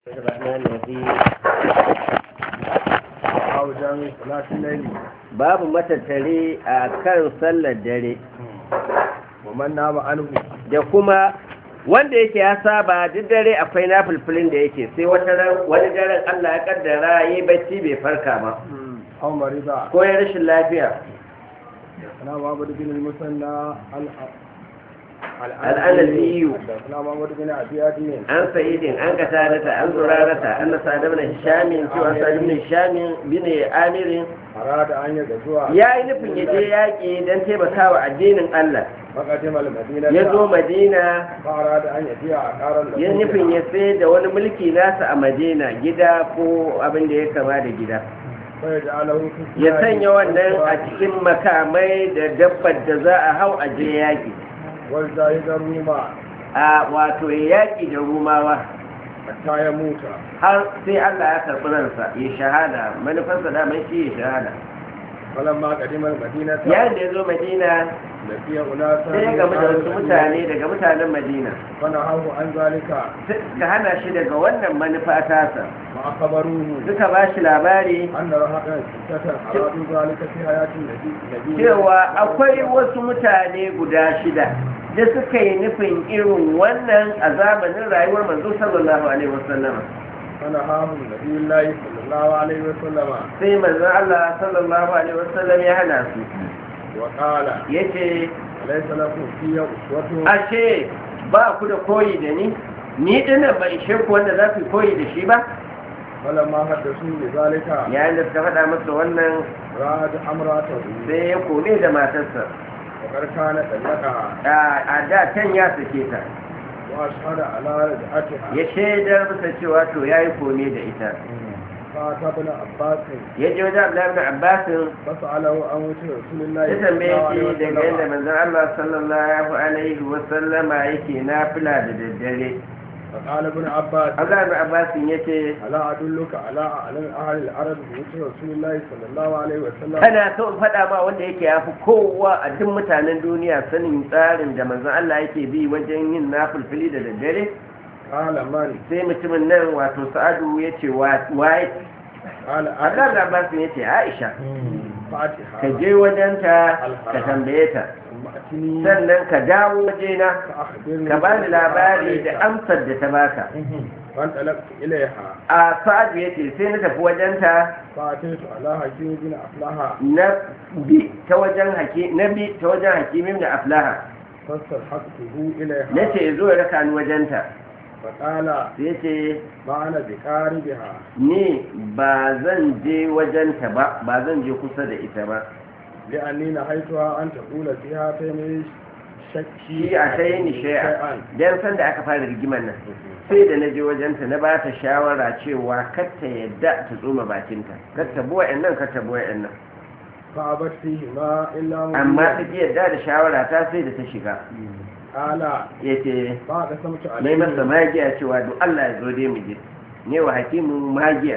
الرحمن الرحيم أو جامع صلاة الليل babu matattare a kan sallar dare ومن نام عنه da kuma wanda yake ya saba duk dare akwai na fulfulin da yake sai wata ran wani daren Allah ya kaddara yi bacci bai farka ba أو مريضا ko ya rashin lafiya أنا محمد بن المثنى الأنسي. أنا محمد بن أبي أدين an sa'idin an katarata an zurarata an nasa da bin hishamin cewa sa bin hishamin bin amirin أراد أن يغزو ya yi nufin ya je yaƙi don taimakawa addinin Allah فقدم المدينة ya zo Madina فأراد أن يبيع عقارا له ya nufin ya sai da wani mulki nasa a Madina gida ko abin da ya kama da gida فيجعله في ya الثياب sanya wannan a cikin makamai da dabbar da za a hau a je yaƙi والزاهد الروما a wato ya yaƙi da rumawa حتى يموت har sai Allah ya karɓi ransa ya shahada manufarsa daman shi ya shahada فلما قدم المدينة yayin da ya zo Madina لقي أناسا sai ya gamu da wasu mutane daga mutanen Madina فنهاه عن ذلك suka hana shi daga wannan manufa tasa وأخبروه suka ba shi labari أن رهقا ستة أرادوا ذلك في حياة النبي النبي cewa akwai wasu mutane guda shida da suka yi nufin irin wannan a zamanin rayuwar manzo sallallahu alaihi wasallam فنهاهم نبي الله صلى الله عليه وسلم sai manzo Allah sallallahu alaihi wasallam ya hana su وقال yace ليس لكم في أسوة ashe ba ku da koyi da ni ni dinnan ba ishe ku wanda za ku koyi da shi ba فلما حدثوا بذلك yayin da suka faɗa masa wannan راد أمراته sai ya kone da matarsa وقد كان طلقها a a da can ya sake ta وأشهد على رجعتها ya shaidar masa cewa to yayi kone da ita فأتى ابن عباس ya je wajen Abdullahi ibn Abbas فسأله عن وجه رسول الله ya صلى الله tambaye عليه shi daga yadda وسلم manzon Allah sallallahu alaihi wa sallama yake nafila da daddare فقال ابن عباس Abdullahi ibn Abbas yace ألا أدلك على أعلم أهل العرب بوجه رسول الله صلى الله عليه وسلم kana so in faɗa ma wanda yake yafi kowa a duk mutanen duniya sanin tsarin da manzon Allah yake bi wajen yin nafilfili da daddare قال من sai mutumin nan wato Sa'adu yace waye قال Abdullahi ibn Abbas yace Aisha فاتحة ka je wajenta ka tambaye ta ثم أتني sannan ka dawo wajena فأخبرني ka bani labari da amsar da ta baka فانطلقت إليها a sa'adu ya ce sai na tafi wajenta فأتيت على حكيم بن أفلاها na bi ta wajen haki na bi ta wajen hakimin da aflaha فاستلحقته إليها na ce zo ya raka ni wajenta فقال sai ya ce ما أنا بقاربها ni ba zan je wajenta ba ba zan je kusa da ita ba لأني نهيتها أن تقول فيها تيمي shi شكي a sai ni shay'a dan san da aka fara rigimar nan sai da na je wajenta na ba ta shawara cewa kar ta yadda ta tsoma bakinta kar ta buwa nan kar ta buwa nan فأبت فيهما إلا amma ta مبينا ki yadda da shawara ta sai da ta shiga قال ya ce فقسمت mai masa عليه magiya cewa duk Allah ya zo dai mu je ne wa hakimin magiya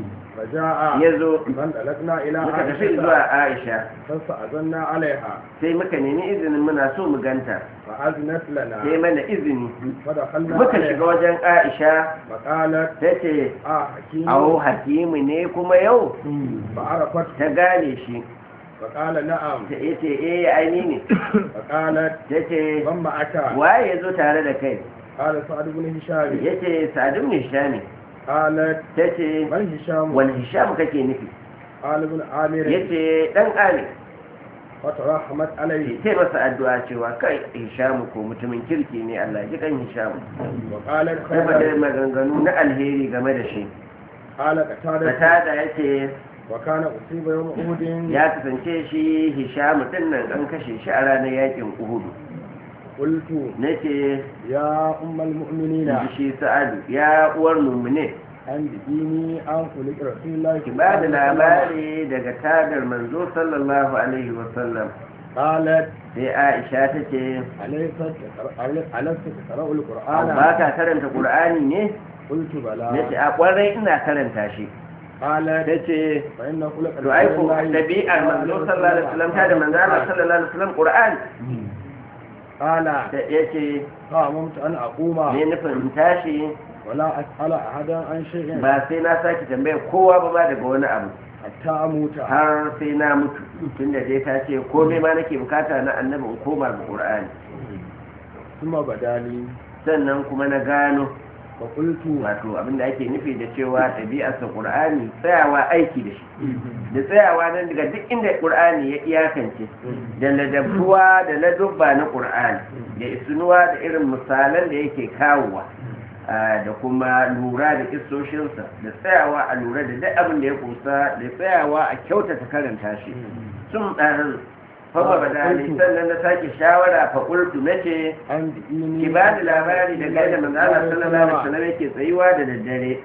فجاء ya zo فانطلقنا إلى muka tafi عائشة zuwa Aisha فاستأذنا عليها sai muka nemi izinin muna so mu ganta فأذنت sai لنا mana izini فدخلنا muka shiga عليها wajen Aisha فقالت ta ce آه حكيم awo hakimu ne kuma yau فعرفت ta gane shi فقال نعم ta ce eh aini ne فقالت ta ce من معك waye ya zo tare da kai قال سعد بن هشام ya ce sadun ne shami قالت ta ce من هشام wani hisham kake nufi قال ابن عامر ya ce dan ali فترحمت عليه sai masa addu'a cewa kai hishamu ko mutumin kirki ne Allah ji kan hishamu وقالت sai faɗa خيرا maganganu na alheri game da shi قال قتادة Katada ya ce وكان أصيب يوم أحد ya kasance shi hishamu din nan an kashe shi a ranar yakin uhudu قلت na ce يا أم المؤمنين shi sa'adu ya uwar mummune أنبئيني عن خلق رسول الله ki ba da labari daga tadar manzo sallallahu alaihi wasallam قالت sai aisha ta ce أليست تقرأ- ألست تقرأ القرآن ba ka karanta qur'ani ne قلت بلى na ce a kwarai ina karanta shi قالت ta ce فإن خلق to ai ko رسول الله dabi'ar manzo sallallahu alaihi wasallam ta da manzo Allah sallallahu alaihi wasallam qur'ani قال da yace فأممت أن أقوم ne nufin in tashi ولا أسأل أحدا عن شيء ba sai na sake tambaya kowa ba ba daga wani abu حتى أموت har sai na mutu tunda dai ta ce komai ma nake bukata na annabi in koma ga qur'ani ثم بدا لي sannan kuma na gano فقلت wato abinda ake nufi da cewa ɗabi'arsa qur'ani tsayawa aiki da shi da tsayawa nan daga duk inda qur'ani ya iyakance da ladabtuwa da ladubba na qur'ani da isunuwa da irin misalan da yake kawowa ah, da kuma lura da isoshinsa da tsayawa a lura da duk abin da ya kusa da tsayawa a kyautata karanta shi sun ɗarin fama badali sannan na sake shawara fa qultu nace an dini ki ba da labari da gaida manzo Allah sallallahu alaihi wasallam yake tsayuwa da daddare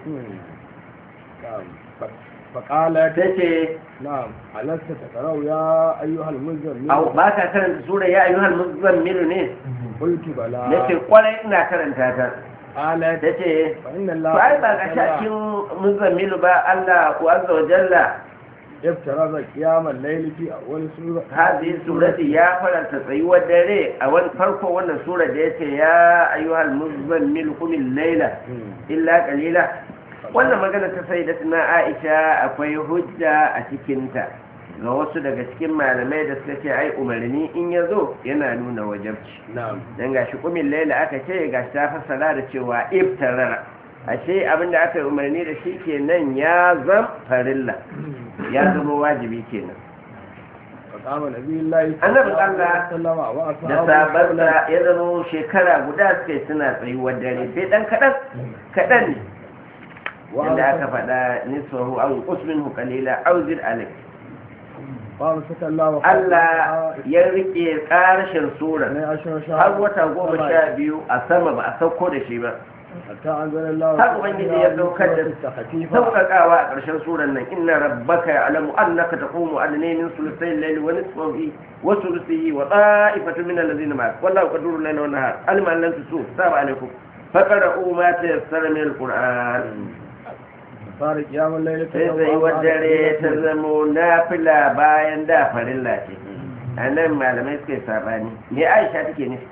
فقالت tace نعم ألست تقرأ يا أيها المزمل au ba ka karanta sura ya ayyuhal muzammilu ne قلت بلى nace kwarai ina karanta ta قالت tace فإن الله to ai ba ga shakin muzammilu ba Allah ku azza wa jalla افترض قيام الليل في أول سورة hadhihi surati ya faranta tsayuwar dare a wani farko wannan sura da yace ya ayyuhal muzammilu qumil layla illa qalila wannan magana ta sai na aisha akwai hujja a cikinta ga wasu daga cikin malamai da suka ce ai umarni in ya zo yana nuna wajabci نعم don gashi kumin laila aka ce gashi ta fassara da cewa iftarara ashe abinda aka yi umarni da shi kenan ya zam farilla ya zama wajibi kenan فقام نبي الله Annabin Allah وسلم da وأصحابه sabarsa ya zama shekara guda suka yi suna tsayuwar dare sai dan kaɗan kaɗan ne inda aka faɗa nisfahu aw usminhu qalila aw zid alayh فامسك الله Allah ya rike ƙarshen sura ne ashar sha har wata goma sha biyu a sama ba a sauko da shi ba hatta anzalallahu har ubangiji ya saukar da sauƙaƙawa a ƙarshen suran nan inna rabbaka ya'lamu annaka taqumu adna min sulusay al-layli wa nisfahu wa sulusihi wa ta'ifatu min alladhina ma'ak wallahu qaduru lana wa nahar alima an lam tusu saba alaikum faqra'u ma tayassara min al-qur'an fara kiyamun laili sai sai dare ta zamo nafila bayan da farilla ce a nan malamai suka yi sabani me aisha take nufi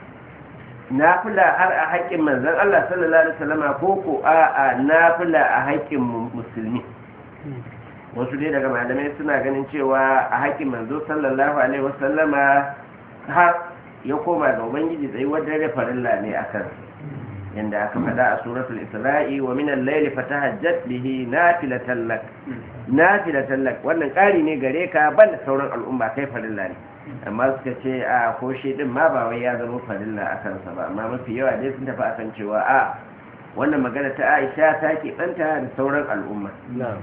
nafila har a haƙƙin manzon Allah sallallahu alaihi wasallama ko ko a a nafila a haƙƙin mu- musulmi wasu dai daga malamai suna ganin cewa a haƙƙin manzo sallallahu alaihi wasallama har ya koma ga ubangiji tsayuwar dare farilla ne a kansa yanda aka faɗa a suratul isra'i wa min al-layli fatahajjat bihi nafilatan lak nafilatan lak wannan ƙari ne gare ka ban da sauran al'umma kai farilla ne amma suka ce a ko shi din ma ba wai ya zama farilla a kansa ba amma mafi yawa dai sun tafi akan cewa a wannan magana ta Aisha ta ke ɗanta da sauran al'umma na'am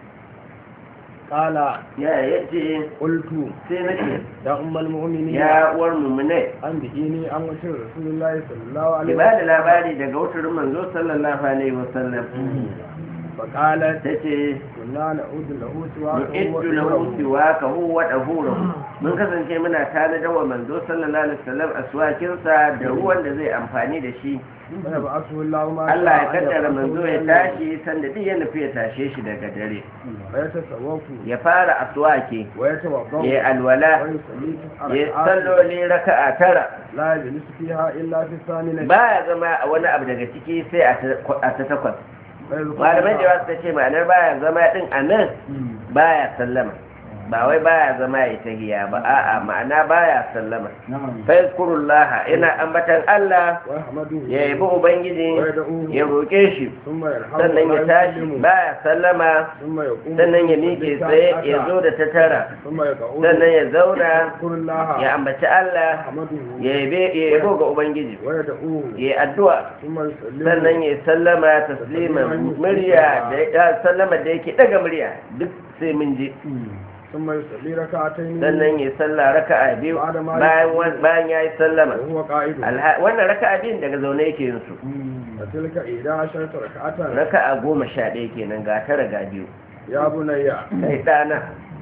qala ya yace qultu sai nake ya ummul mu'minin ya uwar mu'minai an bihini an wace rasulullahi sallallahu ki alaihi ba da labari daga wutar manzo sallallahu alaihi wasallam فقالت tace كنا نعود له سواك nu'iddu lahu siwakahu wa dahurahu mun kasance muna tare da wa manzo sallallahu alaihi wasallam aswakin sa da ruwan da zai amfani da shi ويبعثه الله ما Allah ya شاء أن kaddara يبعثه manzo ya إليه. tashi sanda duk ya nufi ya tashe shi daga dare ويتصوف ya fara aswaki ويتوضا ya alwala ويصلي تسع ya ركعات salloli raka'a tara لا يجلس فيها الا في الثامنه baya zama a wani abu daga ciki sai a ta- a ta takwas فيذكر malamai da الله. wasu ta ce ma'anar baya zama din a nan baya sallama ba wai baya zama ya tahiya ba a'a ma'ana baya sallama fa yazkurullaha ina ambatan Allah ويحمده ya yabi ubangiji ويدعوه ya roƙe shi ثم يرحمه sannan ya ولا tashi يسلمه. baya sallama ثم يقوم sannan ya miƙe tsaye ya zo da ta tara ثم يقعد sannan ya zauna يذكر الله ya ambaci Allah يحمده ya yabe ya yabo ga ubangiji ويدعوه ya yi addu'a ثم يسلمه sannan ya sallama taslima murya da ya sallama da yake daga murya duk sai mun je ثم يصلي ركعتين sannan ya salla raka'a biyu bayan wan- bayan ya yi sallama وهو قائد Alha- wannan raka'a biyun daga zaune yake yin su فتلك إحدى عشرة ركعة raka'a goma sha ɗaya kenan ga tara ga biyu يا بني kai ɗana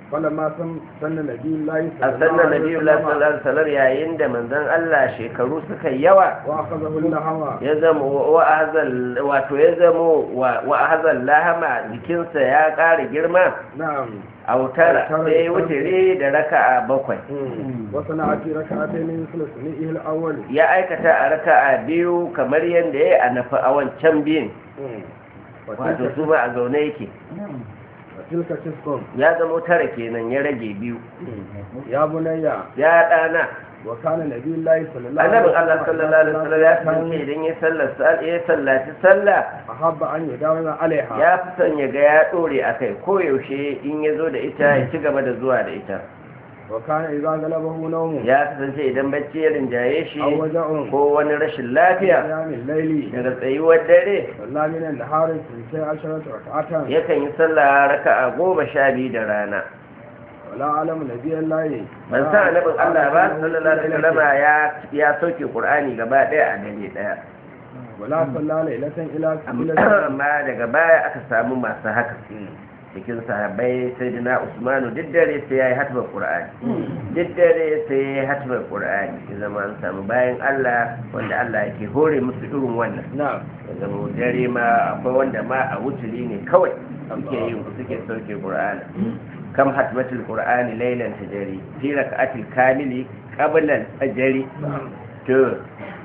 فلما سن سن نبي الله a sannan nabi sallallahu alaihi wasallam yayin da manzon Allah shekaru suka yawa واخذه اللحم ya zama wa ahzal wato ya zama wa wa ahzal lahama jikinsa ya ƙara girma نعم autara sai wutiri da raka'a bakwai وصنع في ركعتين مثل سنئه الاول ya aikata a raka'a biyu kamar yadda ya yi a nafi a wancan biyun wato وتلك su ma a zaune yake وتلك تسكن ya zama tara kenan ya rage biyu يا بني ya ɗana وكان نبي الله صلى الله annabin Allah sallallahu alaihi wasallam ya kasance كان idan ya sallar sal- ya sallaci sallah أحب أن يداوم عليها ya fi son ya ga ya ɗore a kai ko yaushe in ya zo da ita ya ci gaba da zuwa da ita وكان إذا غلبه نوم ya kasance idan bacci ya rinjaye shi أو وجع ko wani rashin lafiya قيام الليل daga tsayuwar dare صلى من النهار في عشرة ركعة yakan yi sallah raka'a goma sha biyu da rana ولا أعلم نبي الله ban san annabin Allah ba sallallahu alaihi wasallam ya ya sauke Qur'ani gaba daya a dare daya ولا صلى ليلة إلى إلى amma daga baya aka samu masu haka cikin sahabbai sayyidina Usmanu duk dare sai yayi hatbar Qur'ani duk dare sai yayi hatbar Qur'ani ya zama an samu bayan Allah wanda Allah yake hore musu irin wannan نعم ya zama dare ma akwai wanda ma a wuturi ne kawai suke yin suke sauke Qur'ani kam hatmatul Qur'ani laylan tajri fi rak'atil kamili qabla al-fajr to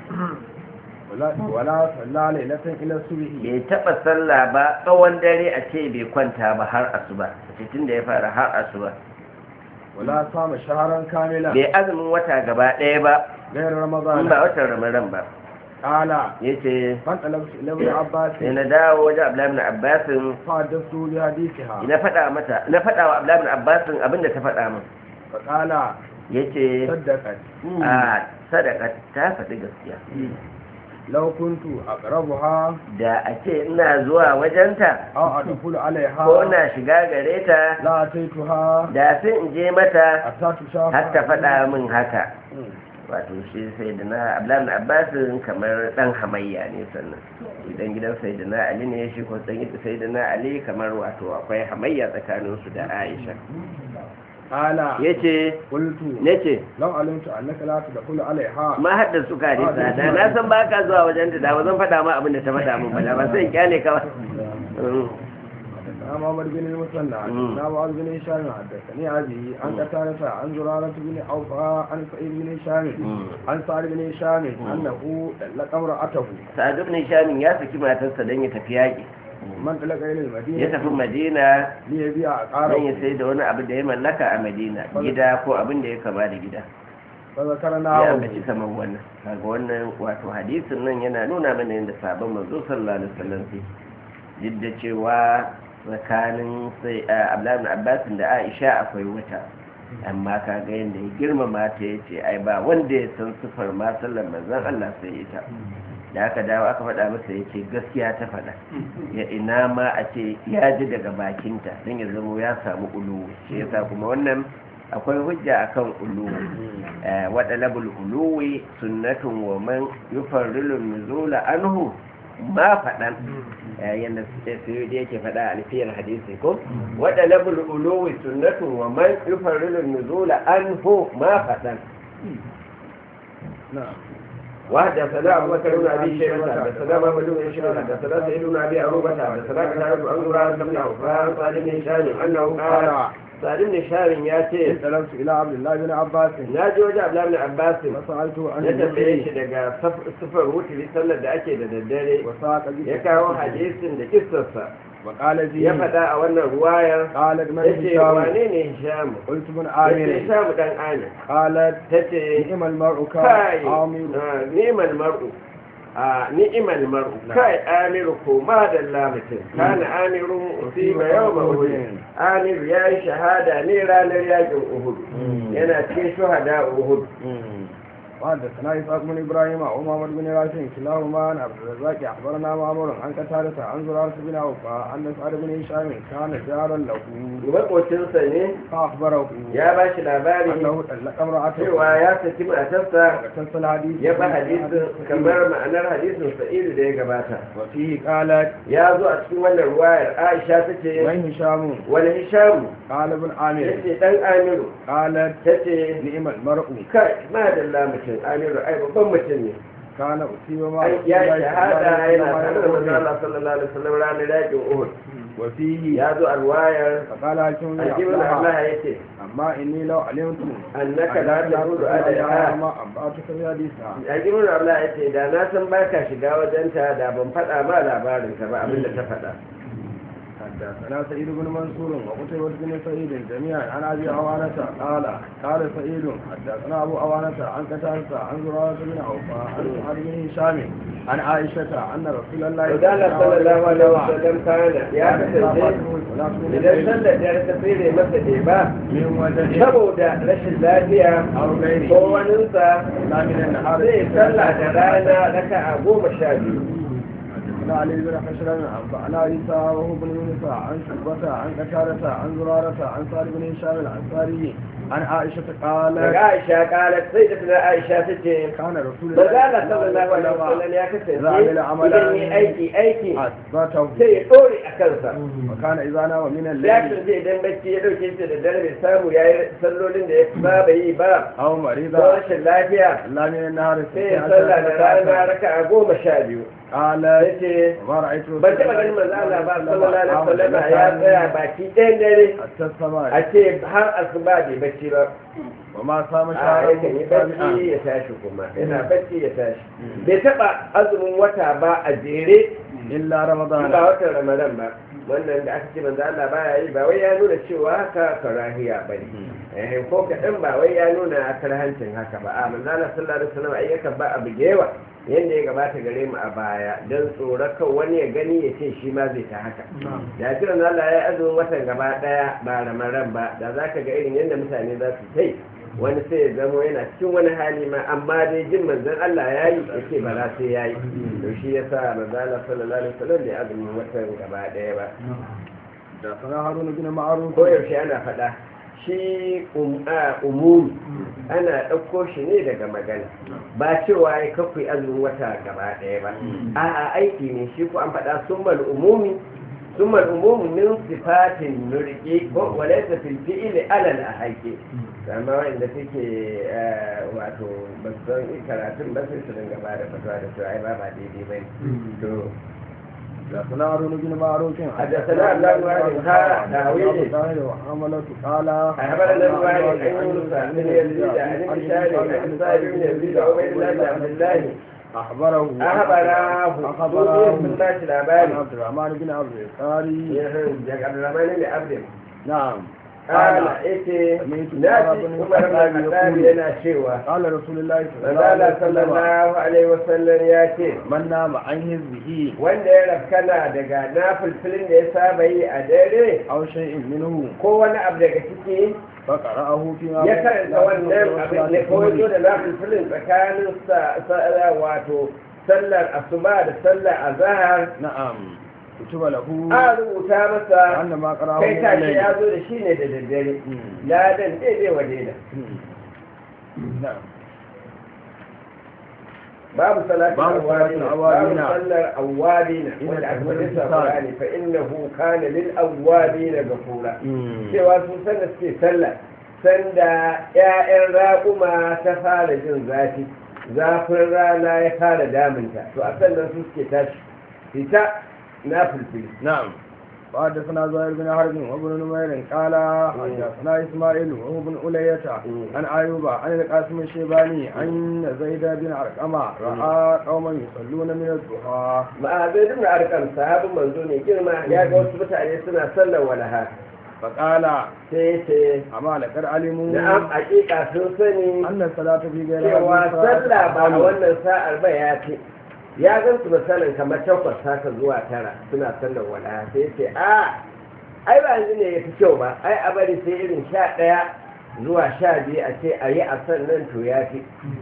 ولا ولا صلى ليلة إلى الصبح bai taba sallah ba tsawon dare a ce bai kwanta ba har asuba cikin da ya fara har asuba ولا صام شهرا كاملا bai azumin wata gaba ɗaya ba غير in رمضان ba watan ramadan ba قال yace فانطلقت إلى ابن عباس sai na dawo wajen abdullahi ibn abbas فحدثته بحديثها na faɗa mata na faɗa wa abdullahi ibn abbas abinda ta faɗa min فقال yace صدقت a sadaka ta faɗi gaskiya لو كنت أقربها da a ce ina zuwa wajenta أو أدخل عليها ko na shiga gare ta لا أتيتها da sai in je mata حتى تشاف har ta faɗa min haka مم. wato shi sai da na abdullahi abbasin kamar dan hamayya ne sannan idan gidan sai da na ali ne shi ko dan sai da na ali kamar wato akwai hamayya tsakanin su da aisha قال yace قلت nace لو علمت أنك لا تدخل عليها ma hadda su ka da da na san baka zuwa wajen da da ba zan faɗa ma abin da ta faɗa min ba da ba sai in kyale ka ba Mm. حدثنا محمد بن المثنى مم. حدثنا معاذ بن هشام حدثني أبي عن قتادة عن زرارة بن أوفى عن سعيد بن هشام مم. عن سعد بن هشام أنه طلق امرأته sa'ad ibn shamin ya saki matarsa don ya tafi yaƙi من طلق إلى ya المدينة tafi madina ليبيع don ya عقاره sai da wani abu da ya mallaka a madina gida ko abin da ya kama da gida ya فذكرناه ambaci kamar wannan kaga wannan wato hadisin nan yana nuna mana yadda sabon manzo sallallahu alaihi wasallam sai duk da cewa tsakanin sai Abdullahi ibn Abbas da Aisha akwai wata amma kaga yadda ya girmama ta yace ai ba wanda ya san sifar ma sallar manzon Allah sai ita da aka dawo aka faɗa masa yace gaskiya ta faɗa ya ina ma a ce ya ji daga bakinta don ya zamo ya samu ulu shi yasa kuma wannan akwai hujja akan ulu waɗalabul uluwi sunnatun wa man yufarrilu nuzula anhu ma faɗan yadda su da yake faɗa a alfiyar hadisi ko waɗalabul uluwi sunnatun wa man yufarrilu nuzula anhu ma faɗan نعم وحدثنا أبو بكر بن أبي شيبة حدثنا محمد بن هشام حدثنا سعيد بن أبي عروبة حدثنا كتاب عن زرارة بن عوفان قال ابن هشام أنه قال قال سعيد بن هشام ياتي انطلقت إلى عبد الله بن عباس na ji wajen abdullahi bin abbas فسألته عن ya tambaye shi الذكر daga sufar wuturi sallar da ake da daddare وساق ya به kawo hadisin da kissarsa وقال ya فيه faɗa a wannan ruwayar قالت من ya ce هشام wane ne hishamu قلت من ya ce عامر hishamu dan amir قالت ta ce نعم المرء كان kai عامر ah, ni'mal mar'u a ni'mal mar'u kai amiru ko ma da lamitin kana amirun usiba yawma uhud amiru yayi shahada ne ranar yakin uhud yana cikin shuhada uhud وحدثنا إسحاق بن إبراهيم ومحمد بن راشد كلاهما عن عبد الرزاق أخبرنا معمر عن قتادة عن زرارة بن أوفى أن سعد بن هشام كان جارا له makocinsa ne فأخبره ya ba shi labari أنه طلق امرأته cewa ya saki matarsa وقتص الحديث ya ba hadisin kamar ma'anar hadisin sa'idu da ya gabata وفيه قالت ya zo a cikin wannan ruwayar aisha ta ce من هشام wani hishamu قال ابن ya عامر ce dan amiru قالت ta ce نعم المرء kai ma da mutum amiru ai babban mutum ne كان أصيب ما ai أصيب ya الله shahada صلى yana الله tare da عليه manzo وسلم. Allah sallallahu alaihi wasallam ranar yakin Uhud وفيه ya zo a ruwayar فقال حكيم بن Hakim عبد Allah الله ya ce أما إني لو علمت annaka la tahudu alaiha ما أنبأتك بحديثها Hakim Allah ya ce da na san baka shiga wajenta da ban faɗa ma labarin ka ba abinda ta faɗa حدثنا سعيد بن منصور وقتيبة بن سعيد جميعا عن ابي عوانة قال قال سعيد حدثنا ابو عوانة عن قتادة عن زرارة بن عوفى عن سعد بن هشام عن عائشة ان رسول الله Wadala sallallahu alaihi wasallam kana ya kasance idan sallar da ta tsire masa ne ba من وجه saboda rashin lafiya او ko غيره waninsa لا من النهار zai sallah da rana raka a goma sha biyu حدثنا علي بن حشر عن عيسى وهو بن يونس عن شعبة عن قتادة عن زرارة عن سعد بن هشام الانصاري عن عائشة قالت daga aisha kalat sai da tana aisha ta ce كان رسول Manzala sallallahu alaihi wasallam ya kasance idan yi aiki aiki أثبته sai ya dore a kansa وكان إذا نام من ya الليل kasance idan bacci ya dauke shi da dare bai samu ya yi sallolin da ya saba yi ba أو ko مريضا rashin lafiya لا من النهار sai ya sallah da rana raka a goma sha biyu قال ya ce وما رأيت رسول ban taɓa ganin manzo Allah ba sallallahu alaihi wasallam ya tsaya baki ɗayan dare حتى a السماء ce har asuba bai bacci ba وما صام a شهر yakan yi bacci ya tashi kuma yana bacci ya tashi bai taɓa azumin wata ba a jere إلا ba رمضان watan ramadan ba wannan da aka ce manzo Allah baya yi ba wai ya nuna cewa haka karahiya bane eh ko kadan ba wai ya nuna karhancin haka ba a manzo Allah sallallahu alaihi wasallam ai yakan ba abu da yawa yanda ya gabata gare mu a baya dan tsoro kan wani ya gani ya ce shi ma zai ta haka da shi manzo Allah ya yi azumin watan gaba daya ba ramadan ba da zaka ga irin yanda mutane za su tai wani sai ya zamo yana cikin wani hali ma amma dai jin manzon Allah ya yi ya ce ba za sai ya yi to shi ya sa manzon Allah sallallahu alaihi wasallam bai azumin watan gaba ɗaya ba حدثنا هارون بن معروف ko yaushe ana faɗa shi um- a, umumi ana ɗauko shi ne daga magana ba cewa ya kakwai azumin wata gaba ɗaya ba a'a aiki ne shi ko an faɗa summal umumi summal umumi min sifatin nurki ko walaysa fil fi'li alal ahaqi amma wanda take wato ba su san karatun ba sai su dinga ba da fatawa da cewa ai ba ba daidai ba to حدثنا هارون بن معروف حدثنا عبد الله بن وهب ها داوود وحملة قال أخبرنا الوالد عن يونس بن يزيد عن ابن شاري عن سالم بن يزيد عبيد الله بن عبد الله أخبره أخبراه أخبره من باش عن العبادي عبد الرحمن بن عبد القاري عبد الرحمن بن عبد نعم قال إيه ناتي عمر بن الخطاب yana cewa قال رسول الله صلى الله Manzala عليه وسلم sallallahu alaihi wasallam ya ce من نام عن حزبه wanda ya rafkana daga nafilfilin da ya saba yi a dare أو شيء منه ko wani abu daga ciki فقرأه فيما ya karanta wannan abin da ko yazo da nafilfilin tsakanin sa sa- wato sallar asuba da sallar azhar نعم كتب له a rubuta masa أن ما قرأه kai من tashi الليل ya zo da shi ne da daddare ladan daidai wa daida نعم babu salatin Babu salatin awwabina awwabina. babu sallar awwabina Ina wanda aka tabbatar faɗi da sa sa. Qur'ani fa innahu kana lil awwabina ghafura cewa su sanda suke sallah sanda ƴaƴan raƙuma ta fara jin zafi zafin rana ya fara damunta to a sannan su suke tashi fita na fulfili نعم وحدثنا زهير بن حرب وابن نمير قال حدثنا اسماعيل وهو بن أولية عن أيوب عن القاسم الشيباني عن زيد بن عرقمة رأى قوما يصلون من الضحى ma'azin ibn arkam sahabin manzo ne girma ya ga wasu mutane suna sallar walaha فقال sai ce أما لقد علموا na'am hakika sun sani أن الصلاة في غير cewa هذه الصلاة sallah ba a أفضل. wannan sa'ar ba ya ce ya gan su misalin kamar takwas haka zuwa tara suna sallar wala sai ce a ai ba yanzu ne ya fi kyau ba ai a bari sai irin sha ɗaya zuwa sha biyu a ce a yi a sannan to ya fi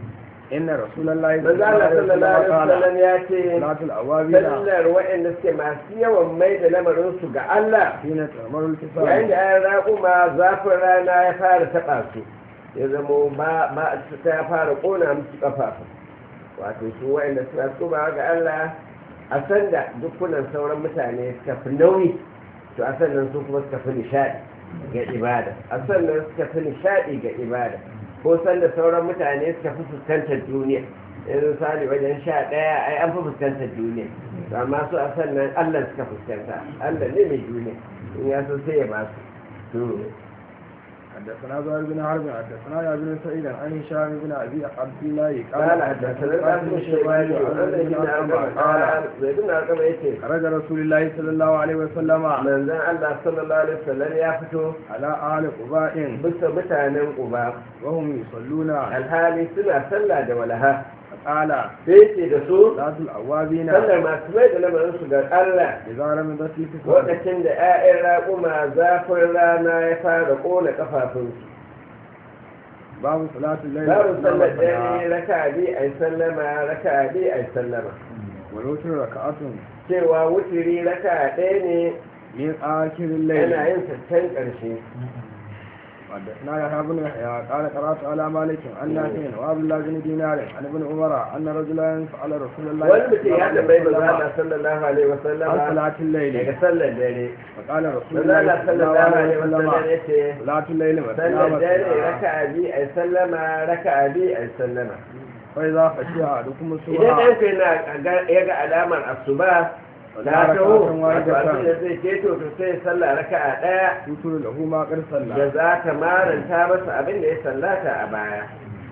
إن رسول الله manzo Allah sallallahu alaihi wasallam ya ce صلاة الأوابين sallar waɗanda suke masu yawan mai da lamarin su ga Allah حين تأمر yayin الكفار da ya raƙuma zafin rana ya fara taɓa su ya zamo ba ba ta fara ƙona musu ƙafafu wato su waɗanda suna tsuba ga Allah a sanda dukkunan sauran mutane suka fi nauyi to a sannan su kuma suka fi nishaɗi ga ibada a sannan suka fi nishaɗi ga ibada ko sanda sauran mutane suka fi fuskantar duniya yanzu sali wajen sha ɗaya ai an fi fuskantar duniya to amma su a sannan Allah suka fuskanta Allah ne mai duniya in ya so sai ya ba su to حدثنا زهير بن حرب حدثنا يا بن سعيد عن هشام بن ابي عبد الله قال حدثنا القاسم الشيباني وعن ابن أرقم قال زيد بن أرقم يتي خرج رسول الله صلى الله عليه وسلم من ذا الله صلى الله عليه وسلم ya fito على آل قباء bisa mutanen Uba وهم يصلون alhali suna sallah da walaha فقال sai ce da su صلاة الأوابين sallar masu mai da lamarin su ga Allah إذا رمضت الكفار lokacin da 'ya'yan raƙuma zafin rana ya fara ƙona ƙafafunsu باب صلاة الليل babu sallar والنهار dare raka bi ai sallama raka bi ai sallama والوتر ركعة cewa wutiri raka ɗaya ne من آخر الليل yana yin sattan ƙarshe حدثنا يحيى بن يحيى قال قرات على مالك عن نافع وعبد الله بن دينار عن ابن عمر ان رجلا سال رسول الله wani mutum ya tambayi عليه manzo وسلم Allah sallallahu alaihi wa عن sallama صلاة الليل daga sallar dare فقال رسول manzo الله Allah صلى الله sallallahu عليه alaihi wa sallam وسلم yace صلاة الليل مثنى sallar dare مثنى raka'a bi ai sallama raka'a bi ai sallama فإذا خشي أحدكم idan الصبح ɗanka yana ya ga alamar asuba فلا ta taho ركعة wato abin da واحدة zai keto to sai sallah raka'a ɗaya يوتر له ما قد da صلى za ta maranta masa abin da ya sallata a baya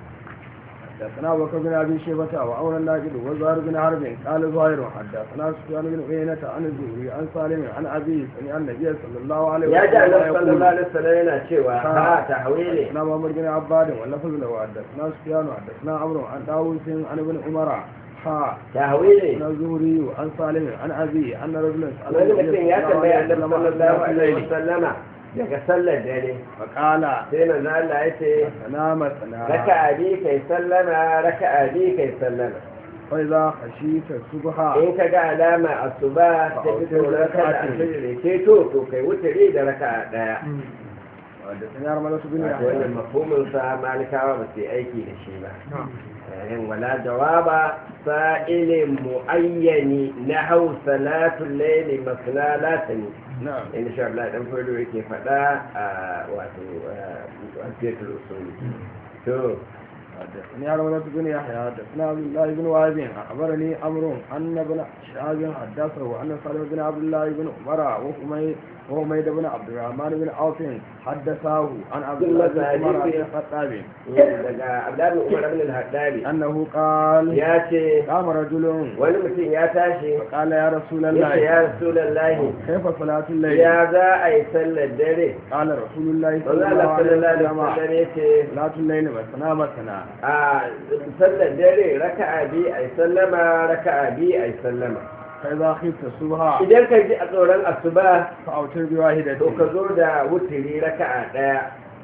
حدثنا بكر بن ابي شيبه وعمر الناجد وزهير بن حرب قال زهير حدثنا سفيان بن عيينة عن الزهري عن سالم عن ابي سمع النبي صلى الله عليه ya ji وسلم annabi sallallahu يقول alaihi wasallam yana cewa ha tahwili حدثنا محمد بن عباد واللفظ له حدثنا سفيان حدثنا عمرو عن داوود عن ابن عمر ها tahwili عن الزهري وعن سالم عن ابي ان رجلا سال wani النبي mutum ya صلى الله tambaya عليه annabi وسلم عن sallallahu صلاة alaihi الليل wasallama daga sallar dare فقال sai manzo Allah ya ce سلام سلام raka'a bi kai sallama raka'a bi kai sallama فاذا خشيت الصبح in ka ga alama asuba ta fito raka'a da ke to to kai wutare da raka'a daya حدثني ارمله بن wato wannan يحيى mafhumin sa malikawa ba su yi aiki da shi ba yin wala jawaba sa'ilin muayyani na hau salatul layli masna latani نعم in sha Allah dan fado yake faɗa a wato a fiyatul usul to حدثني ارمله بن يحيى حدثنا عبد الله بن وهب اخبرني امر ان ابن شهاب حدثه ان سالم بن عبد الله بن عمر وحميد وحميد بن عبد الرحمن بن عوف حدثاه عن عبد الله بن عمر بن الخطاب daga Abdullahi Umar ibn al-Haddari انه قال ya ce قام رجل wani mutum ya tashi فقال يا رسول yace الله ya Rasulullahi كيف صلاة الليل ya za a yi sallar dare قال رسول الله manzo صلى الله Allah عليه sallallahu alaihi وسلم wasallam yace صلاة الليل مثنى مثنى a sallar dare raka'a bi ai sallama raka'a bi ai sallama فإذا خفت الصبح idan ka ji a tsoron asuba فأوتر بواحدة to ka zo da wutiri raka'a daya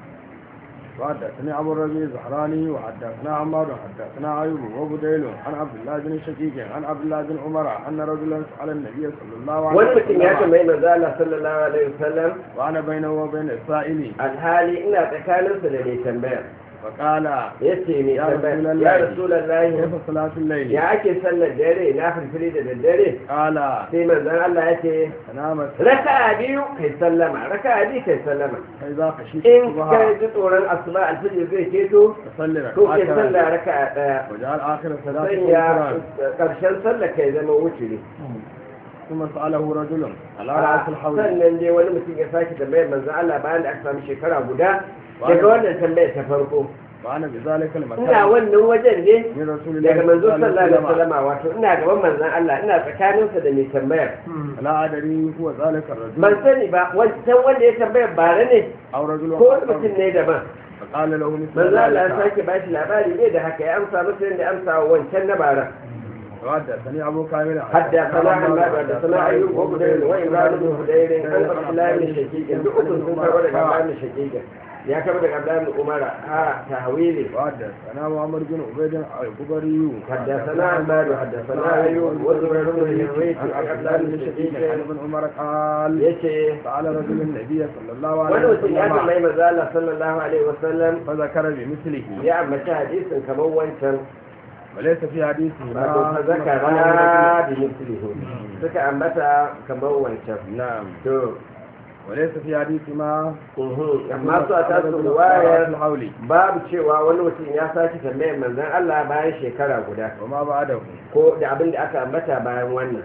وحدثني أبو الربيع الزهراني وحدثنا عمار حدثنا أيوب وبديل عن عبد الله بن شقيق عن عبد الله بن عمر أن رجلا سأل النبي صلى الله عليه wani mutum ya وسلم tambayi manzo Allah sallallahu alaihi wasallam وأنا بينه وبين السائل alhali ina tsakaninsa da mai tambayar فقال yace mai Ya tambayar Rasulallah. ya rasulullahi كيف صلاة الليل ya ake sallar dare na firfiri da daddare قال sai manzon Allah ya ce تنامت raka'a biyu kai sallama raka'a biyu kai sallama فإذا خشيت in الصبح ka ji tsoron asuba alfijir zai keto فصلي to kai ركعتين sallah raka'a daya وجعل آخر صلاة sanya القرآن karshen sallah kai zama wuciri ثم سأله رجل على رأس الحوض sannan dai wani mutum ya sake tambayar manzon Allah bayan da aka samu shekara guda daga wannan tambayar ta farko وأنا بذلك ina المكان wannan wajen ne من رسول الله daga manzo صلى الله sallallahu alaihi عليه وسلم wasallam wato ina gaban manzon Allah ina tsakaninsa da mai tambayar لا أدري هو ذلك الرجل ban sani ba wancan wanda ya tambayar bare ne أو رجل ko wani mutum ne daban فقال له مثل manzo Allah ya ذلك sake ba shi labari ne da haka ya amsa masa yadda ya amsa wa wancan na bara وحدثني أبو كامل حدثنا حماد حدثنا ايوب وبدير وامران بن هدير عن عبد الله بن شقيق duk ukun sun karɓo daga Abdullah bin Shaqiq ya kaba daga abdullahi umar a tahwili وحدثنا محمد بن عبيد الكبري حدثنا عماد حدثنا ايوب وزبير بن هريت عن عن عبد عبد الله الله بن بن شقيق شقيق عن ابن عمر قال yace سأل رجل النبي صلى الله عليه wani mutum ya وسلم tambayi manzo Allah sallallahu alaihi wasallam فذكر بمثله ya ambaci hadisin kamar wancan وليس في حديثه wato fa zakara bi mislihi suka ambata kamar wancan نعم to وليس في حديث ما mhm, amma su a tasu ruwayar الحول babu cewa wani mutum ya sake tambayar manzon Allah bayan shekara guda وما بعده ko da abin da aka ambata bayan wannan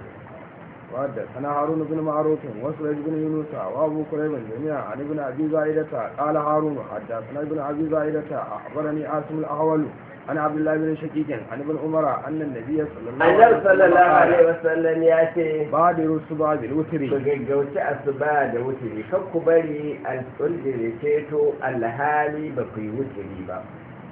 وحدثنا هارون بن معروف وسويد بن يونس وابو كريب جميعا عن ابن ابي زائدة قال هارون حدثنا ابن ابي زائدة اخبرني عاصم الاحول عن عبد الله بن شقيق عن ابن عمر ان النبي صلى الله عليه annabi sallallahu alaihi وسلم wasallam ya ce بادروا الصبح ku بالوتر gaggauci asuba da wuturi kan ku bari alƙulli ceto alhali ba ku yi wuturi ba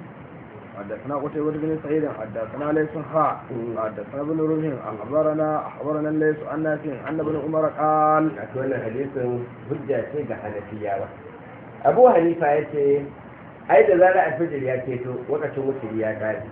حدثنا قتيبة بن سعيد حدثنا ليس خاء حدثنا ابن رمح اخبرنا اخبرنا ليس عن نافع ان ابن عمر قال a wannan hadisin hujja ce ga hanafiyawa abu hanifa ya ce ai da zara alfijir ya keto lokacin wuturi ya kare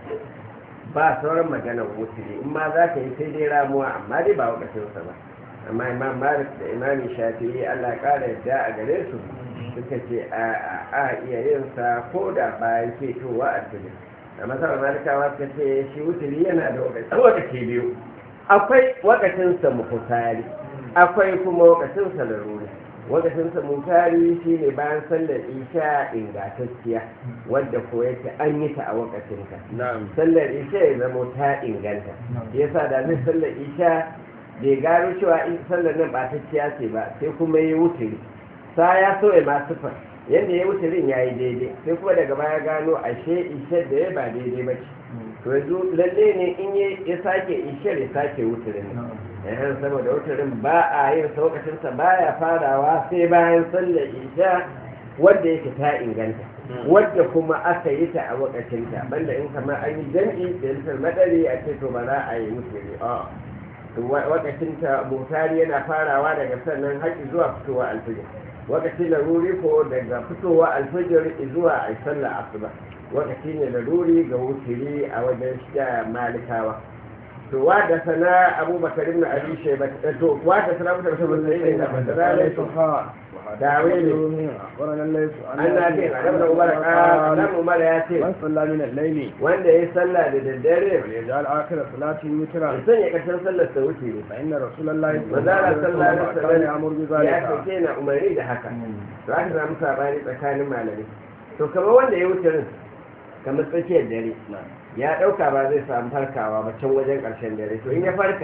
ba sauran maganar wuturi in ma za ka yi sai dai ramuwa amma dai ba lokacinsa ba amma imam malik da imami shafi'i allah ya kara yadda a gare su suka ce a a iya yin sa ko da bayan ketowa alfijir a masarar malikawa suka ce shi wuturi yana da lokaci biyu akwai wakacinsa mukutari akwai kuma wakacinsa laruri wakacinsa mukutari shi ne bayan sallar isha ingantacciya wadda ko yake an yi ta a wakacinta نعم sallar isha ya zama ta inganta yasa da zai sallar isha bai gano cewa in sallar nan ba ta ce ba sai kuma ya wuturi sa ya so ya masu fa yadda ya wuturin ya yi daidai sai kuma daga baya gano ashe isha da ya ba daidai ba ce to yanzu lalle ne in ya sake ishar ya sake wuturin nan yahan saboda wuturin ba a yin saukacinsa baya farawa sai bayan sallar isha wadda yake ta inganta wadda kuma aka yi ta a wakacinta banda in kamar an yi jam'i da yantar madari a ce to ba za a yi wuturi a wakacinta mutari yana farawa daga sannan haƙi zuwa fitowa alfijir wakacin laruri ko daga fitowa alfijir zuwa a sallar asuba wakaci ne laruri ga wuturi a wajen shiga malikawa to wa da sana abubakar ibn abi shayba to wa da sana abubakar ibn abi shayba da ليس zalai خاء داويني. اخبرنا ليس عن an na ce a nan umar ka nan umar ya ce من صلى من الليل wanda ya sallah da daddare وليجعل اخر صلاته وترا ya sanya ƙarshen sallar sa wuce ne فان رسول الله صلى الله mazara عليه sallah da وسلم كان يامر sallar ya بذلك sauke na umarni da haka to aka samu sabani tsakanin malamai to kamar wanda ya wuce rin kamar tsakiyar dare ya ɗauka ba zai samu farkawa ba can wajen ƙarshen dare to in ya farka